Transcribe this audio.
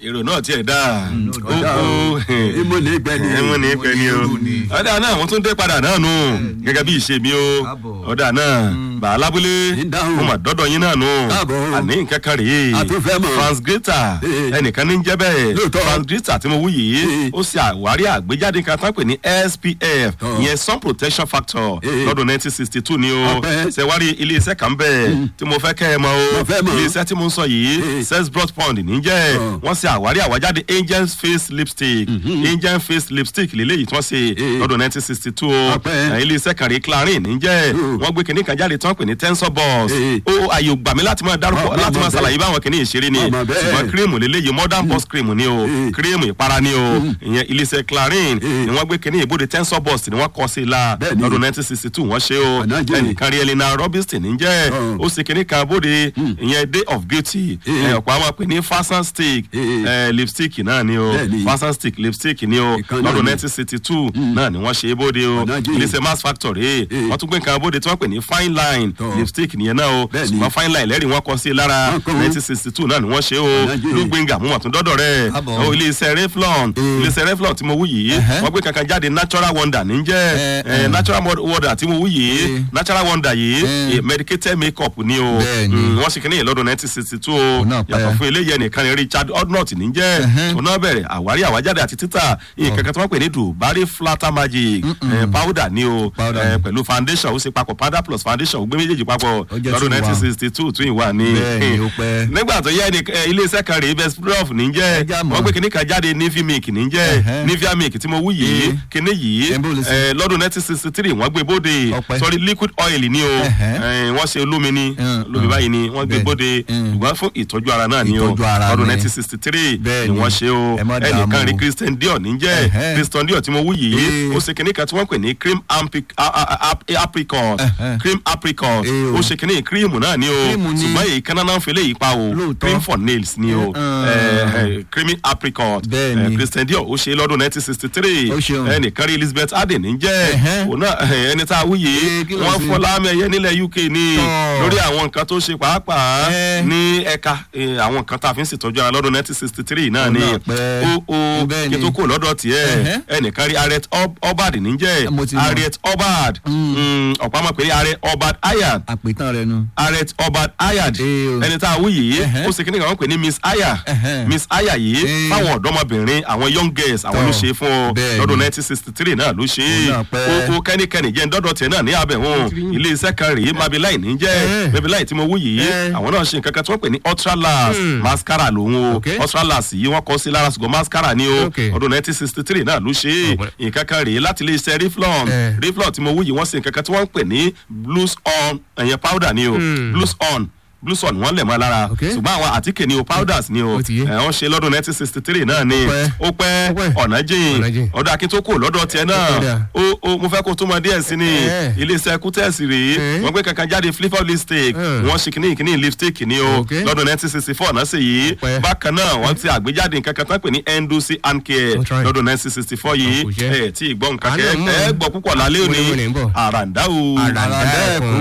èrò náà tiẹ̀ dáa ó ó ìmọ̀ ní ìgbẹ́ ni ẹ̀mú ní pẹ́ ni o ọ̀dà náà wọ́n tún dé padà náà nù gẹ́gẹ́ bí ìṣe mi o Káàbọ̀. ọ̀dà náà bàá lábúlé Ń dáhùn. mo mà dọ́dọ̀ yín náà nù Káàbọ̀. àní nǹkan kan rèé A tún fẹ́ mọ̀. France Greta Ee. ẹnìkan ní ń jẹ́ bẹ́ẹ̀ Lóòótọ́. France Greta tí mo wú yìí Ee. ó ṣe àwárí àgbéjáde kan tán pè ní SPF Tọ́. ìyẹn sun protection factor Ee. lọ́dún 1962 ni o Ọpẹ́. ṣẹ̀wárí ilé-iṣẹ́ kan bẹ́ẹ̀ tí mo fẹ́ kẹ́ ẹ mọ̀ o Mo fẹ́ mọ̀. ilé-iṣẹ́ tí mo ń sọ yìí Ee. Sesbrot Pond níjẹ́ Tọ́. wọ́n ṣe àwárí àwájáde Angel face lipstick Angel face lipstick lélẹ́yìí tí wọ́n ṣe Ee. lọ́dún 1962 o Ọpẹ́. Eh, ilé-iṣẹ́ kan rí Clarin níjẹ́ Mm. wọ́n gbé kinní kan jáde tí wọ́n pè ní tensor boss Ee. ó àyè ògbà mi láti máa dárúkọ Má- má- láti má máa bẹ́ẹ̀. ṣàlàyé báwọn kinní ìṣeré ni Má- má bẹ́ẹ̀. ṣùgbọ́n cream lélẹ́yìí modern boss cream ni o Ee. cream ìpara ni o ìyẹn ilé-iṣẹ́ Clarin Ee. ni wọ́n gbé kinní ìbòde tensor boss ni wọ́n kọ́ sí i la Bẹ́ẹ̀ ni. lọ́dún 1962 wọ́n ṣe o Ànájẹ́. ẹnìkan rí Elena Robinson níjẹ́ Ọ̀. ó ṣe kinní kan bóde ìyẹn day of beauty Ee. Eh, ọ̀pọ̀ àwọn pè ní fashion stick Ee. eh, lipstick náà ni o Bẹ́ẹ̀ ni. fashion stick lipstick ni o Ìkan náà lọ́dún ni. 1962 náà ni wọ́n ṣe é bóde o Ànájẹ́. iléeṣẹ́ mass factory Ee. wọ́n tún gbé nǹkan bóde tí wọ́n pè ní fine line Tọ́. lipstick nìyẹn náà o Bẹ́ẹ̀ ni. ṣùgbọ́n fine line lẹ́rìí wọ́n kọ sí i lára Wọ́n kọ́ wọn. 1962 náà ni wọ́n ṣe é o Ànájẹ́. blue gbenga mú àtún dọ́dọ̀ rẹ̀ Káàbọ̀. o iléeṣẹ́ Revlon Ee. iléeṣẹ́ Revlon tí mo wú yìí Ẹ̀hẹ́. wọ́n gbé kankan jáde natural wonder níjẹ́ Ẹ, eh, ẹ. natural mod- wonder tí mo wú yìí Ee. natural wonder yìí Ẹ. eh, medicated makeup ni o Bẹ́ẹ̀ ni. Mm, wọ́n ṣe kínní yìí lọ́dún 1962 o Òun náà pẹ́. yàtọ̀ fún eléyìí ẹnìkan ní Richard Odnott níjẹ́ Ẹ̀hẹ́. òun náà bẹ̀rẹ̀ àwárí àwájáde àti títà nǹkan kan tí wọ́n pè ní Dubarry flatter magic eh, powder ni o Powder eh, ni. pẹ̀lú foundation ó ṣe papọ̀ powder plus foundation ó gbé méjèèjì papọ̀ Ó jẹ́ lọ́dún two in one. 1962 tún ìwà ni Bẹ́ẹ̀ ni, ó pẹ́. nígbà tó yẹ ẹni eh, iléeṣẹ́ kan rèé best prof níjẹ́ Ẹja mọ̀. wọ́n gbé kinní kan jáde nivea milk níjẹ́ Ẹ̀hẹ́. nivea milk tí mo wú yìí Ee. kinní yìí Ẹ̀ ń bó lè ṣe? eh, lọ́dún 1963 wọ́n gbé bóde Ọpẹ́. sorry liquid oil ni o Ẹ̀hẹ́. eh, wọ́n ṣe olómi ni Mm, olómi mm. báyìí ni wọ́n gbé Bẹ́ẹ̀. bóde Mm. ṣùgbọ́n fún ìtọ́jú ara náà ni o Ìtọ́jú ara lọ́dún ni. 1963 Bẹ́ẹ̀ ni ni. wọ́n ṣe o Ẹ má ẹnìkan dààmú rí o. Christian Dior níjẹ́ Ẹ̀hẹ́. Christian Dior tí mo wú yìí Ee. ó ṣe kinní kan tí wọ́n pè ní cream ampi- a- a- a- apricot Ẹ̀hẹ́. cream apricot Ee o. ó ṣe kinní cream náà ni o Cream ni. ṣùgbọ́n èyí kan náà ń fẹlẹ́ yìí pa o Lóòótọ́. cream for nails ni o Mm. Eh, eh, creamy apricot Bẹ́ẹ̀ Eh, ni. Christian Dior ó ṣe lọ́dún 1963 Ó ṣeun. ẹnìkan rí Elizabeth Arden níjẹ́ Ẹ̀hẹ́. òun náà eh, ẹni tá a wú yìí Ee, kí ló wọ́n ṣe? fọ́ láàmì ẹ̀yẹ nílẹ̀ UK ni Tọ́. lórí àwọn nǹkan tó ṣe pàápàá Ẹ́. ní ẹ̀ka eh, àwọn nǹkan tá a fi ń ṣètọ́jú ara lọ́dún 1963 náà Òun ni náà pẹ́. ó ó Bẹ́ẹ̀ kí ni. tó kò lọ́dọ̀ tiẹ̀ Ẹ̀hẹ́. ẹnìkan rí Harriet Ob- Obad níjẹ́ Mo ti mọ̀. Harriet Obad Mm, ọ̀pá mọ̀ pé Harriet Obad Ayad àpètàn rẹ nu. Harriet Obad Ayad Ee o. ẹni tá a wú yìí Ẹ̀hẹ́. ó sì kíni kan wọ́n pè ní Miss Aya Ẹ̀hẹ́. Miss Aya yìí Ee. fáwọn ọ̀dọ́mọbìnrin àwọn young girls àwọn Tọ́. ló ṣe é fún ọ Bẹ́ẹ̀ lọ́dún ni. 1963 náà ló ṣe é Òun náà pẹ́. ó ó kẹ́nikẹ́ni jẹ́ ndọ́dọ̀ tiẹ̀ náà ní abẹ́hùn ilé iṣẹ́ kan rèé Mabeline ní jẹ́ Ẹ̀hẹ́. Mabeline tí mo wú yìí Ẹ̀. àwọn náà ṣe nǹkan kan tí wọ́n pè ní ultra las mascara lòun o Ok. ultra las yìí wọ́n kọ́ sí lára ṣùgbọ́n mascara ni o Ok. ọdún 1963 náà ló ṣe é Ọ̀pẹ. nǹkan kan rèé láti ilé iṣẹ́ Revlon Ẹ̀. Revlon tí mo wú yìí wọ́n ṣe nǹkan kan tí wọ́n ń pè ní blues on ẹ̀yẹn powder ni o blues on blues on wọ́n lẹ̀ mọ́ lára Ok. ṣùgbọ́n àwọn àtíkè ni o powders ni o Ó ti yé. ẹ̀ wọ́n ṣe lọ́dún 1963 náà ni Ó pẹ́. ó pẹ́ Ó pẹ́. ọ̀nà jìn Ọ̀nà jìn. ọ̀dọ̀ akíntó lọ́dọ̀ tiẹ̀ náà Ó dà. ó ó mo fẹ́ kó tó mọ díẹ̀ sí ni Ẹ̀. iléeṣẹ́ kútẹ́ẹ̀sì rèé Ẹ̀. wọ́n gbé kankan jáde flip up lipstick Ẹ̀. wọ́n ṣe kìíní kìíní lipstick ni o Ok. lọ́dún 1964 náà sì yìí Ó pẹ́. bákan náà wọ́n ti àgbéjáde nǹkan kan tán pè ní endosi and care Ó try. lọ́dún 1964 yìí Ó kò jẹ́. ẹ̀ tí ì gbọ́ nǹkan Àánú kẹ́ mú. ẹ gbọ́ púpọ̀ lálẹ́ òní Wẹ́rẹ́ wẹ́rẹ́ ń bọ̀. àràǹdá o Àràǹdá ẹ̀kún.